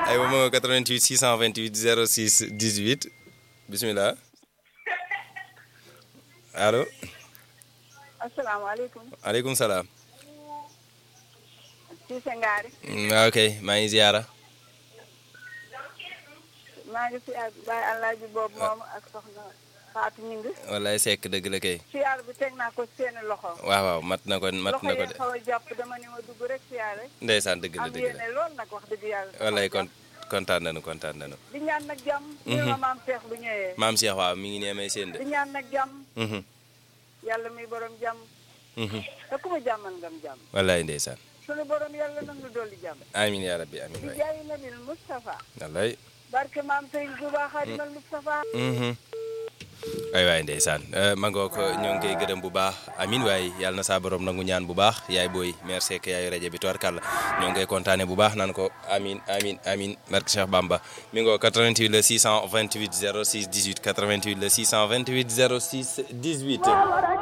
aywa ma 88 628 06 18 bisimilah allo asalaamaaleykum. aleykum salaam. Cissé Ngari. waaw kay maa ngi ziara. maa ngi siyaar Baye Alaaji boobu moom ak soxna Fatou Ñing. wallaay sekk dëgg la kay. siyaar bi teg naa ko seeni loxo. waaw waaw mat na ko mat loxo na ko yi de xaw a jàpp dama ni ma dugg rek siyaar rek. ndeysaan dëgg la am dëgg la yéene lool nag wax dëgg yàlla. wallaay kon kontaan nañu kontaan nañu. di ñaan nag jàmm. ñu ma maam Cheikh bu ñëwee. maam Cheikh waaw mi ngi nee may seen de. di ñaan nag jàmm. Mhm, yàlla muy borom jàmm. mhm. te ku ma jàmmal ngam jàmm. wallaay ndeysaan. sunu borom yàlla nag nu dolli jàmm. amiin yaa rabbi amiin di waay. jaayi nabil Moustapha. wallaay. barke maam Serigne Touba Xaadimal Moustapha. Mhm. waay waay ndeysaan ma ngoo ko ñoo ngi koy gërëm bu baax amin waaye yàlla na saa borom nangu ñaan bu baax yaay booy merci Seck yaayu rajo bi tubarkàlla ñoo ngi koy kontaane bu baax naan ko amin amin amin barke Cheikh Bamba mi ngoo 88 le 628 06 18 88 le 628 06 18